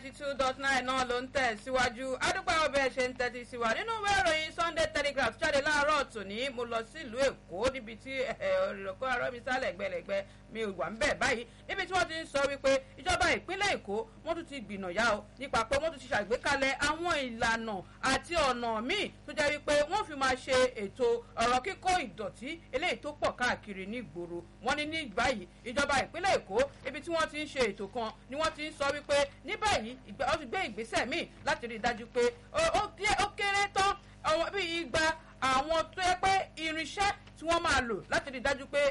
ninety two dot nine náà ló ń tẹ̀ síwájú adúpẹ́ ọbẹ̀ ṣe ń tẹ́tí sí wa nínú ìwé ìròyìn sunday telegraph jáde láàárọ̀ tòní mo lọ sílùú èkó níbi tí ìrọ̀kọ́ arọ́ mi sálẹ̀ gbẹlẹ̀gbẹ mi wà ń bẹ̀ báyìí níbi tí wọ́n ti ń sọ wípé ìjọba ìpínlẹ̀ èkó wọ́n tún ti gbìnàyà o nípa pé wọ́n tún ti ṣàgbékalẹ̀ àwọn ìlànà àti ọ̀nà míì tó jẹ́ wípé wọ́n fi máa ṣe ètò ọ̀rọ̀ kíkó ìdọ̀tí eléyìí tó pọ̀ káàkiri ní ìgboro wọ́n ní ní báyìí ìjọba ìpínlẹ̀ èkó ibi tí wọ́n ti ń ṣe ètò kan ni wọ́n ti ń sọ wípé ní báyìí ó ti gbé ìgbésẹ̀ míì láti rí i dájú pé ó kéré tán àwọn bíi igba àwọn tó yẹ pé irinṣẹ́ tí wọ́n máa lò láti rí i dájú pé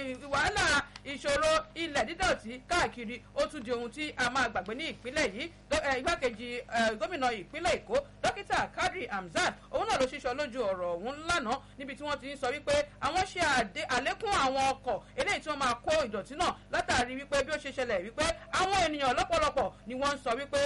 wàhálà ìṣòro ilẹ̀ dídọ̀tí káàkiri ó tún di ohun tí a máa gbàgbé ní ìpínlẹ̀ yìí igbákejì gómìnà ìpínlẹ̀ èkó dókítà kadri hamzat òun náà ló ṣíṣọ lójú ọ̀rọ̀ ọ̀hún lánàá níbi tí wọ́n ti ń sọ wípé àwọn ṣe àlékún àwọn ọkọ̀ eléyìí tí wọ́n máa kó ìdọ̀tí náà látàrí wípé bí ó ṣe ṣẹlẹ̀ wípé àwọn ènìyàn lọ́pọ̀lọpọ̀ ni wọ́n ń sọ wípé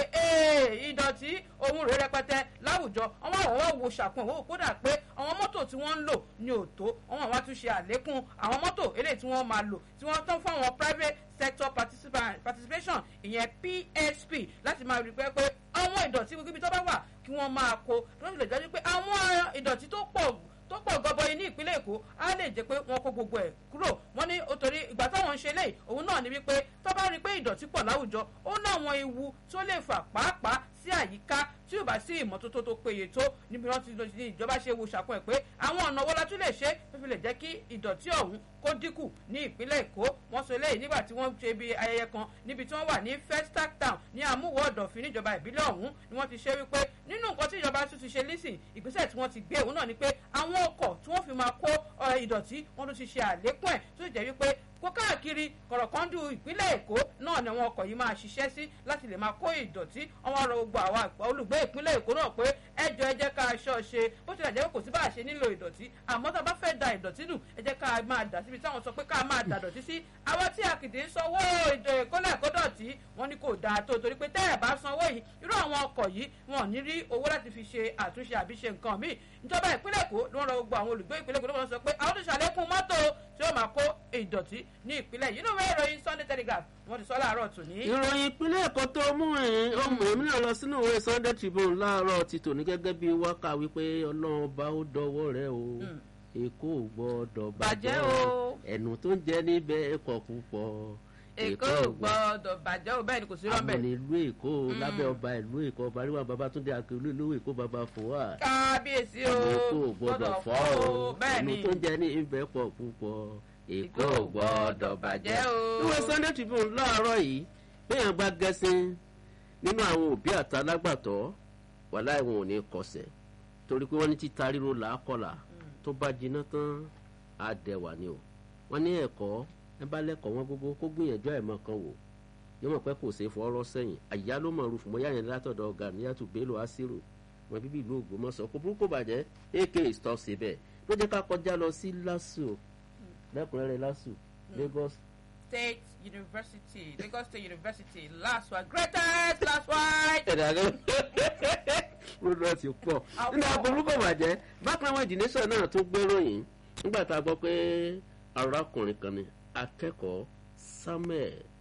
ìdọ̀tí ohun rẹ̀ rẹpẹtẹ láwùjọ àwọn àwọn wo ṣàkun òwò kódà pé àwọn mọ́tò tí wọ́n ń lò ní òtó àwọn àwọn àtúnṣe àlékún àwọn mọ́tò eléyìí tí wọ́n máa lò tí wọ́n tán fún àwọn private sector participation ìyẹn psp láti máa rí pé pé àwọn ìdọ̀tí gbogbo ibi tó bá wà kí wọ́n máa kó lórí lè jẹ́ pé àwọn ìdọ̀tí tó pọ̀ tó pọ̀ gọbọi ní ìpínlẹ̀ èkó á lè jẹ́ pé wọ́n kó gbogbo ẹ̀ kúrò wọ́n ní torí ìgbà táwọn ń ṣe léyìí òun náà ni wípé tó bá rí i pé ìdọ̀tí pọ̀ láwùjọ ó ní àwọn ewu tó lè fà pàápàá sí àyíká tí ò bá sí ìmọ́tótó tó péye tó níbi wọn ti ní ìjọba ṣe wo ṣàkóso ẹ̀ pé àwọn ọ̀nà wo la tún lè ṣe tó fi lè jẹ́ kí ìdọ̀tí ọ̀hún kó dínkù ní ìpínlẹ̀ èkó wọ́n sọ eléyìí nígbà tí wọ́n ṣe bí ayẹyẹ kan níbi tí wọ́n wà ní festac town ní àmúwò ọ̀dọ̀fin níjọba ìbílẹ̀ ọ̀hún ni wọ́n ti ṣe wípé nínú nǹkan tí ìjọba tún ti ṣe lísìn ìgbésẹ̀ tí wọ́n ti gbé òun náà ni pé àwọn ọkọ̀ tí wọ́n fi máa kó ìdọ̀tí wọ́n tún ti ṣe àlékún ẹ̀ tó jẹ́ wípé kó káàkiri kọ̀rọ̀kọ́ndù ìpínlẹ̀ èkó náà ni àwọn ọkọ̀ yìí máa ṣiṣẹ́ sí láti lè máa kó ìdọ̀tí àwọn ọ̀rọ̀ gbogbo àwọn olùgbé ìpínlẹ̀ èkó náà pé ẹjọ́ ẹ jẹ́ ká aṣọ ṣe bó tilẹ̀ jẹ́ pé kò sí bá a ṣe nílò ìdọ̀tí àmọ́ tá a bá fẹ́ da ìdọ̀tí nù ẹ jẹ́ ká máa dà síbi táwọn sọ pé ká máa dà dọ̀tí sí àwọn tí a kìdí ń sanwó ìkólẹ̀ kódọ̀tí wọn ni kò dáa tó torí pé tẹ́ ẹ̀ bá sanwó yìí irú àwọn ọkọ̀ yìí wọn ò ní rí owó láti fi ṣe àtúnṣe àbí ṣe nǹkan míì ìjọba ìpínlẹ̀ èkó ló ń rọ gbogbo àwọn olùgbé ìpínlẹ̀ èkó ló ń sọ pé àwọn tó ṣàlékún mọ́tò tí ó máa kó ìdọ̀tí ní ìpínlẹ̀ yìí nínú ìwé ìròyìn sunday telegraph wọ́n ti sọ láàárọ̀ tòní. ìròyìn ìpínlẹ̀ èkó tó mú ẹ̀yìn ọmọ èmi náà lọ sínú ìwé sunday tribune láàárọ̀ ti tòní gẹ́gẹ́ bí wákà wípé ọlọ́run bá ó dọwọ́ rẹ o èkó ò gbọ́dọ̀ bàjẹ́ o ẹnu tó ń jẹ níbẹ̀ ẹ̀kọ́ púpọ̀ èkó ò gbọ́dọ̀ bàjẹ́ o bẹ́ẹ̀ ni kò sí rọ́ọ̀bẹ̀. àmọ́ ìlú èkó lábẹ́ ọba ìlú èkó ọba àríwá babatunde akérò ìlú èkó baba fòwà. kábíyèsí o èkó ò gbọ́dọ̀ fọ́ o ẹnu tó ń jẹ ní ibẹ̀ pọ̀ púpọ̀ èkó ò gbọ́dọ̀ bàjẹ́ o. ìwé sunday tribune láàárọ̀ yìí bẹ́ẹ̀ gba gẹ́sìn nínú àwọn òbí àtàlágbàtọ́ wàhálà ìwọ̀n ò ní kọsẹ̀ torí pé wọ́n ní títa ríro làákọ̀là tó bá jiná tán á dẹwà ni o wọ́n ní ẹ̀kọ́ ẹ bá lẹ́kọ̀ọ́ wọn gbogbo kó gbìyànjú àìmọ̀ kan wò yóò mọ̀ pé kò ṣeé fọ́ọ́rọ́ sẹ́yìn àyà ló mọ̀ rúfù mọ́ yáyẹn yẹn látọ̀dọ̀ ọ̀gá níyàtú bello asiru wọn bíbí ìlú ògbómọ̀ṣọ́ kò burúkú bàjẹ́ ak stop síbẹ̀ ló jẹ́ ká kọjá lọ sí lasu lẹ́kùnrẹ́rẹ́ lasu lagos. state university lagos state university last one greatest last one. ẹ̀dàgẹ́ rúdọ̀ ti pọ̀ nínú aburúkú bàjẹ́ bákan àwọn ìdílẹ́sọ̀ náà tó gbéròyìn nígbà tá a gbọ́ pé arákùnrin kan ni akẹ́kọ̀ọ́ samuel